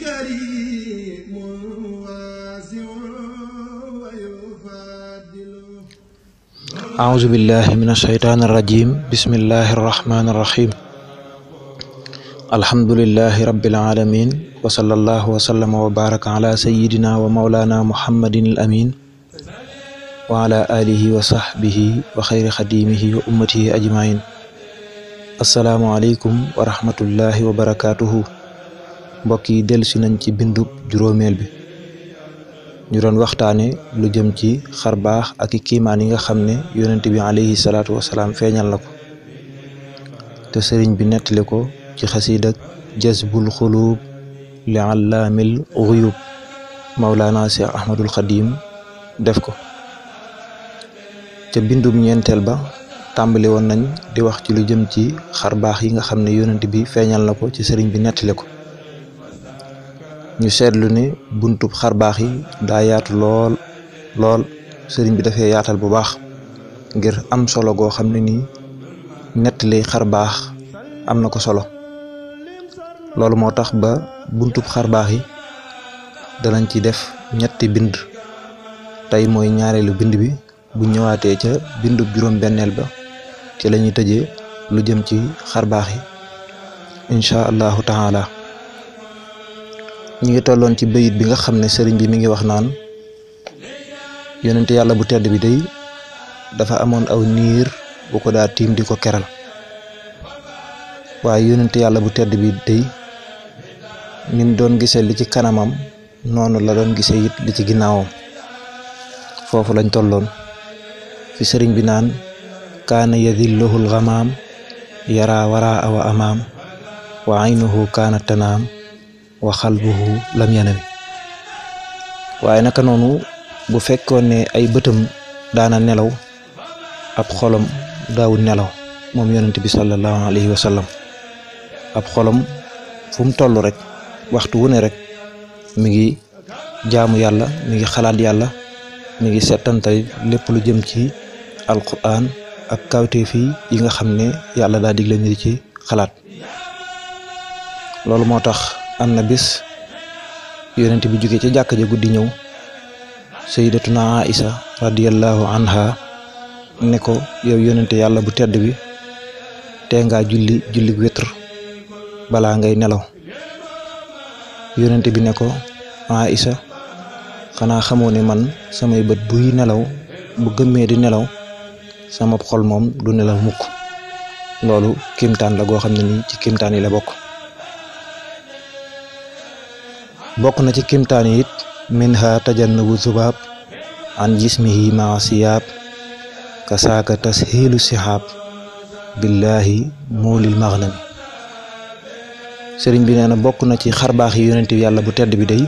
كريم واسع ويفضل أعوذ بالله من الشيطان الرجيم بسم الله الرحمن الرحيم الحمد لله رب العالمين وصلى الله وسلم وبارك على سيدنا ومولانا محمد الأمين وعلى آله وصحبه وخير خديمه وأمته أجمعين السلام عليكم ورحمة الله وبركاته mbokk yi dellusi nañ ci bindub juróomeel bi ñu doon waxtaane lu jëm ci xar baax ak i kiimaan yi nga xam ne yonent bi alayhi salaatu wasalaam feeñal na ko te sëriñ bi nettali ko ci xasiid ak jazbul xuluub li allaamil xuyub mawlaana cheikh ahmadul xadim def ko ca bindum ñeenteel ba tàmbali woon nañ di wax ci lu jëm ci xar baax yi nga xam ne yonent bi feeñal na ko ci sëriñ bi nettali ko ñu seetlu ne buntub xar baax yi daa yaatu lool lool sëriñ bi dafay yaatal bu baax ngir am solo goo xam ne nii nettali xar baax am na ko solo loolu moo tax ba buntub xar baax yi danañ ci def ñetti bind tey mooy ñaareelu bind bi bu ñëwaatee ca bindub juróom benneel ba ci la ñuy tëjee lu jëm ci xar baax yi incha allahu taala ñu ngi tolloon ci bayit bi nga xam ne sëriñ bi mi ngi wax naan yonent yàlla bu tedd bi day dafa amoon aw niir bu ko daa tiim di ko keral waaye yonent yàlla bu tedd bi day nim doon gisee li ci kanamam noonu la doon gisee it li ci ginnaawam foofu lañ tolloon fi sëriñ bi naan kaana yadilluhul gamaam yara waraa wa amaam wa aynuhu kaana tanaam wa xalbuhu lam yanami waaye naka noonu bu fekkoon ne ay bëtam daana nelaw ab xolam daawul nelaw moom yonent bi sallallahu alayhi wa sallam ab xolam fu mu toll rek waxtu wu ne rek mi ngi jaamu yàlla mi ngi xalaat yàlla mi ngi settantay lépp lu jëm ci alquran ak kawteef yi nga xam ne yàlla daa digle ñu di ci xalaat loolu moo tax am na bis yonent bi jóge ca jàkk ja guddi ñëw sayyidatuna Aïsa radiyallahu anha ne ko yow yonente yàlla bu tedd bi tee ngaa julli julli witr balaa ngay nelaw yonent bi ne ko Aïsa xanaa xamoo ne man samay bët buy nelaw bu gëmmee di nelaw sama xol moom du nelaw mukk loolu kimtaan la goo xam ne nii ci kimtaan yi la bokk bokk na ci kimtaan yi it minha tajannubu zubaab an jismihi maa siyaab kasaaka tashiilu sihaab billahi muulil maghnami sëriñ bi nee na bokk na ci xarbaax yi yonent yàlla bu tedd bi day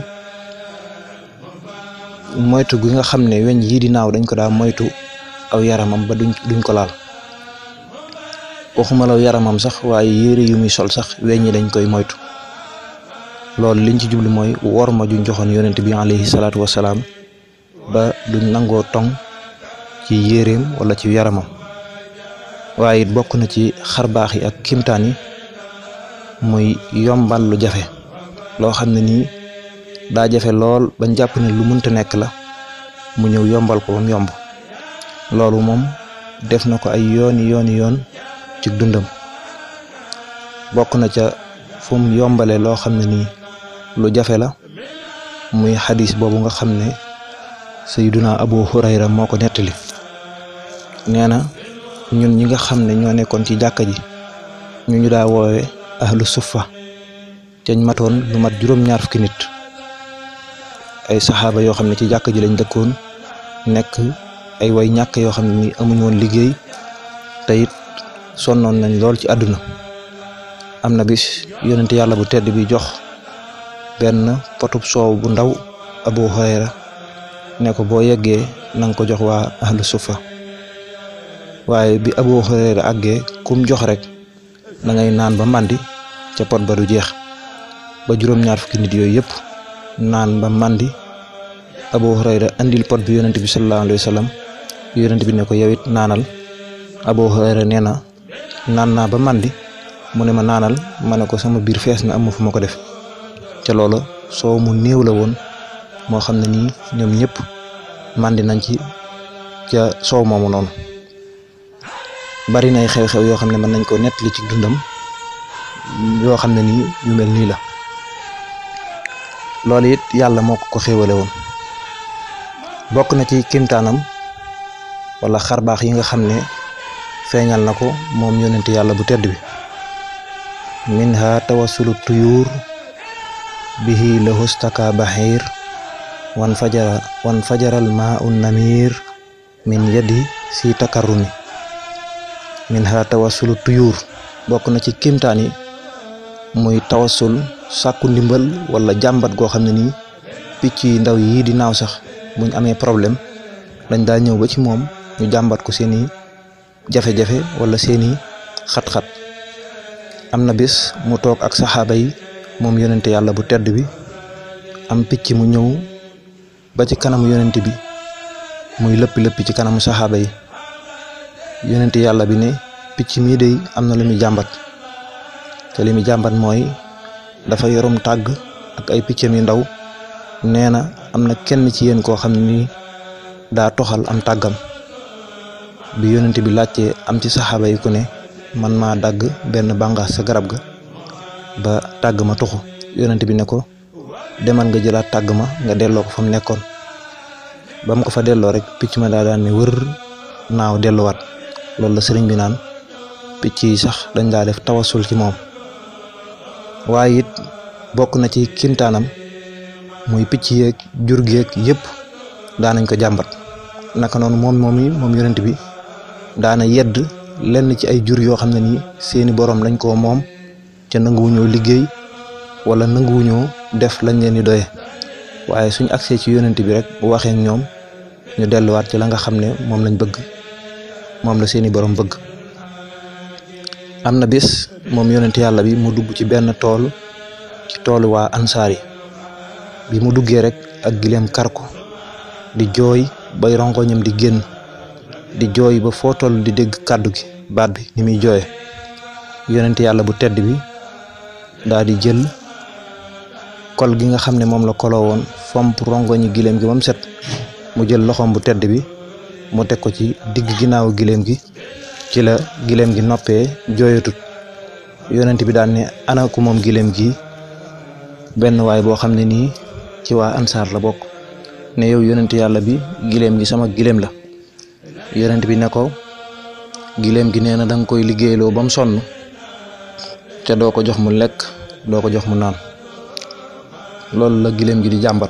moytu gi nga xam ne weñ yii di naaw dañ ko daa moytu aw yaramam ba duñ duñ ko laal waxuma law yaramam sax waaye yére yu muy sol sax weñ yi dañ koy moytu loolu liñ ci jublu mooy wor ma juñ joxoon yonent bi alayhi salaatu wasalaam ba duñ nangoo tong ci yéreem wala ci yaramam waaye it bokk na ci xarbaax yi ak kimtaan yi muy yombal lu jafe loo xam ne nii daa jafe lool bañ jàpp ne lu mënta nekk la mu ñëw yombal ko bam yomb loolu moom def na ko ay yooni yooni yoon ci dundam bokk na ca fu mu yombale loo xam ne nii lu jafe la muy xadis boobu nga xam ne sayduna abu hurayra moo ko nettali nee na ñun ñi nga xam ne ñoo nekkoon ci jàkka ji ñu ñu daa woowe ahlu suffa cañ matoon lu mat juróom-ñaar fukki nit ay saxaaba yoo xam ne ci jàkka ji lañ dëkkoon nekk ay way ñàkk yoo xam ne ni amuñ woon liggéey te it sonnoon nañ lool ci àdduna am na bis yonent yàlla bu tedd bi jox benn potub soow bu ndaw abu hurayra ne ko boo yeggee na nga ko jox waa ahlu sufa waaye bi abu hurayra àggee kum jox rek da ngay naan ba màndi ca pot ba du jeex ba juróom-ñaar fukki nit yooyu yëpp naan ba màndi abu hurayra andil pot bi yonent bi sallallahu alayhi wa sallam yonent bi ne ko yow it naanal abu hurayra nee na naan naa ba màndi mu ne ma naanal ma ne ko sama biir fees na am fu ma ko def ca loola soow mu néew la woon moo xam ne nii ñoom ñëpp màndi nañ ci ca soow moomu noonu bari nay xew-xew yoo xam ne mën nañ ko nettali ci dundam yoo xam ne nii yu mel nii la loolu it yàlla moo ko ko xéewale woon bokk na ci kimtaanam wala xarbaax yi nga xam ne feeñal na ko moom yonent yàlla bu tedd bi minha tawassulu tuyuur bihi lahustaka baxiir wan fajara wan fajaral maa un namir min yadi si takarrumi minha tawassulu tuyuur bokk na ci kimtaan yi muy tawassul sàkku ndimbal wala jàmbat goo xam ne nii picc yi ndaw yii di naaw sax buñ amee problème dañ daa ñëw ba ci moom ñu jàmbat ko seeni jafe-jafe wala seeni xat-xat am na bis mu toog ak saxaaba yi moom yonente yàlla bu tedd bi am picc mu ñëw ba ci kanamu yonente bi muy lëppi lëppi ci kanamu saxaaba yi yonente yàlla bi ne picc mii de am na lu muy jàmbat te li muy jàmbat mooy dafa yorum tàgg ak ay piccam yu ndaw nee na am na kenn ci yéen koo xam ne nii daa toxal am tàggam bi yonent bi laajtee am ci saxaaba yi ku ne man maa dagg benn bàngaas sa garab ga ba tàgg ma tuxu yonent bi ne ko demal nga jëlaat tàgg ma nga delloo ko fa mu nekkoon ba mu ko fa delloo rek picc ma daa daan ne wër naaw delluwaat loolu la sëriñ bi naan picc yi sax dañ daa def tawasul ci moom waaye it bokk na ci kimtaanam muy picc yeeg jur geeg yëpp daanañ ko jàmbat naka noonu moom moom yi moom yonent bi daana yedd lenn ci ay jur yoo xam ne nii seeni borom lañ koo moom ca nanguwuñoo liggéey wala nanguwuñoo def lañ leen di doye waaye suñ agsee ci yonent bi rek bu waxee ñoom ñu delluwaat ci la nga xam ne moom lañ bëgg moom la seeni borom bëgg am na bis moom yonent yàlla bi mu dugg ci benn tool ci toolu waa ansaar yi bi mu duggee rek ak gileem kar ko di jooy bay rongoñam di génn di jooy ba foo toll di dégg kàddu gi baat bi ni muy jooye yonent yàlla bu tedd bi daa di jël kol gi nga xam ne moom la koloo woon fomp rongoñi gileem gi ba mu set mu jël loxoom bu tedd bi mu teg ko ci digg ginnaawu gileem gi ci la gileem gi noppee jooyatut yonent bi daan ne ana ku moom gileem gi benn waay boo xam ne nii ci waa ansaar la bokk ne yow yonent yàlla bi gileem gi sama gileem la yonent bi ne ko gileem gi nee na danga koy liggéeyloo ba mu sonn te doo ko jox mu lekk doo ko jox mu naan loolu la gileem gi di jàmbat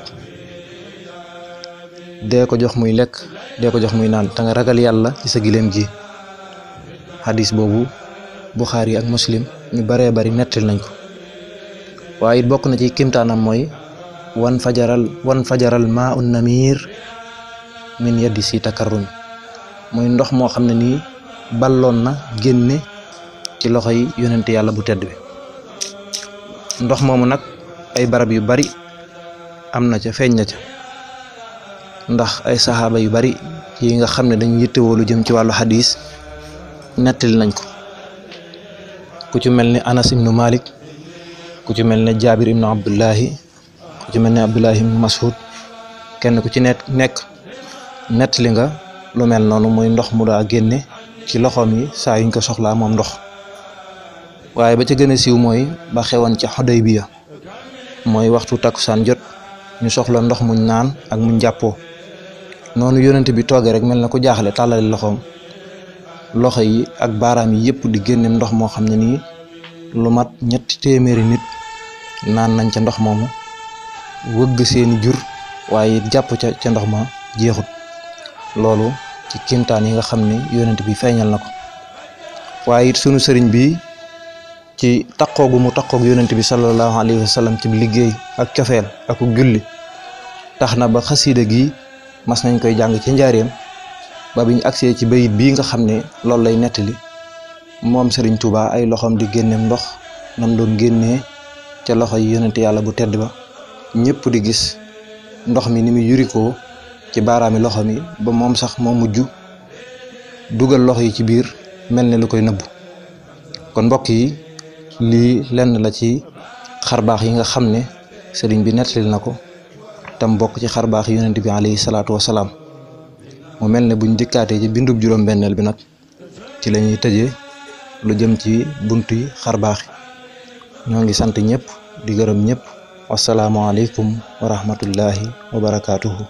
dee ko jox muy lekk dee ko jox muy naan te nga ragal yàlla ci sa gileem gi hadis boobu Buxaari ak Muslim ñu baree bari nettali nañ ko waaye it bokk na ci kimtaanam mooy wan fajaral wan fajaral maa un namir min yaddi si takarrumi muy ndox moo xam ne nii balloon na génne ci loxo yi yonent yàlla bu tedd bi ndox moomu nag ay barab yu bari am na ca feeñ na ca ndax ay saxaaba yu bari yi nga xam ne dañu yittewoo lu jëm ci wàllu xadis nettali nañ ko ku ci mel ni Anas ibnu Malik ku ci mel ne Jaabir ibnu Abdullahi ku ci mel ne Abdullahi ibnu Mas'ud kenn ku ci nekk nekk nettali nga lu mel noonu muy ndox mu daa génne ci loxoom yi saa yuñ ko soxlaa moom ndox waaye ba ca gën a siiw mooy ba xewoon ca Xudaybiya mooy waxtu takkusaan jot ñu soxla ndox muñ naan ak muñ jàppoo noonu yonent bi toogee rek mel na ku jaaxle tàllali loxoom loxo yi ak baaraam yi yëpp di génne ndox moo xam ne nii lu mat ñetti téeméeri nit naan nañ ca ndox moomu wëgg seeni jur waaye jàpp ca ca ndox ma jeexut loolu ci kimtaan yi nga xam ne yonent bi feeñal na ko waaye it sunu sëriñ bi ci taqoogu mu taqoog yonent bi sallallahu alayhi wa sallam ci liggéey ak cofeel ak julli tax na ba xasiida gi mas nañ koy jàng ci njaareem ba biñ agsee ci bayit bii nga xam ne loolu lay nettali moom sëriñ Touba ay loxoom di génneem ndox nam doon génnee ca loxo yi yonent yàlla bu tedd ba ñëpp di gis ndox mi ni mu yurikoo ci baaraami loxo mi ba moom sax moo mujj dugal loxo yi ci biir mel ne lu koy nëbbu kon mbokk yi lii lenn la ci xarbaax yi nga xam ne sëriñ bi nettalil na ko tam bokk ci xar baax yonent bi alayhi salaatu wasalaam mu mel ne buñ dikkaatee ci bindub juróom-benneel bi nag ci la ñuy tëjee lu jëm ci bunt yi xar baax ñoo ngi sant ñëpp di gërëm ñëpp wasalaamualeykum wa rahmatullahi wa barakaatuhu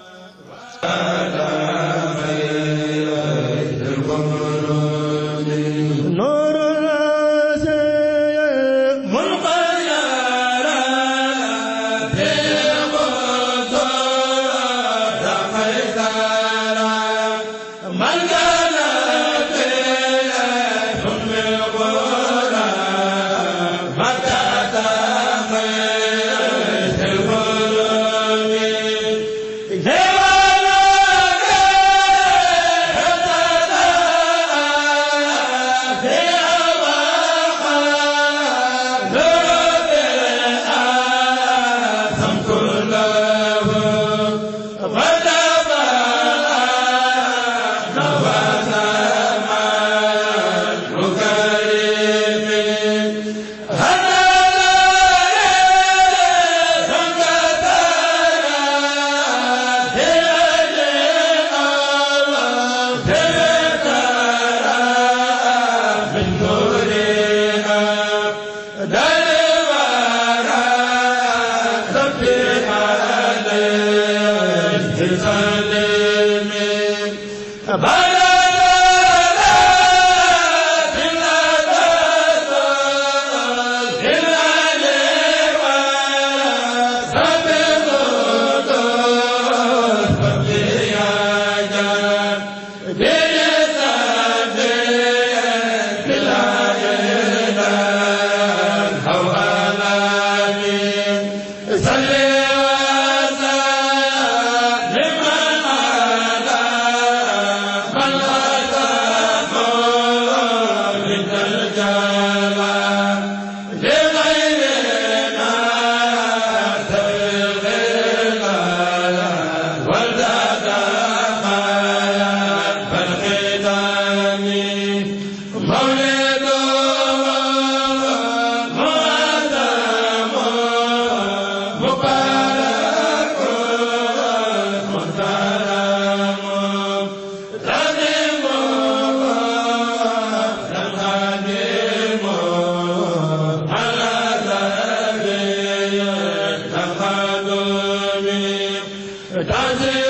Does it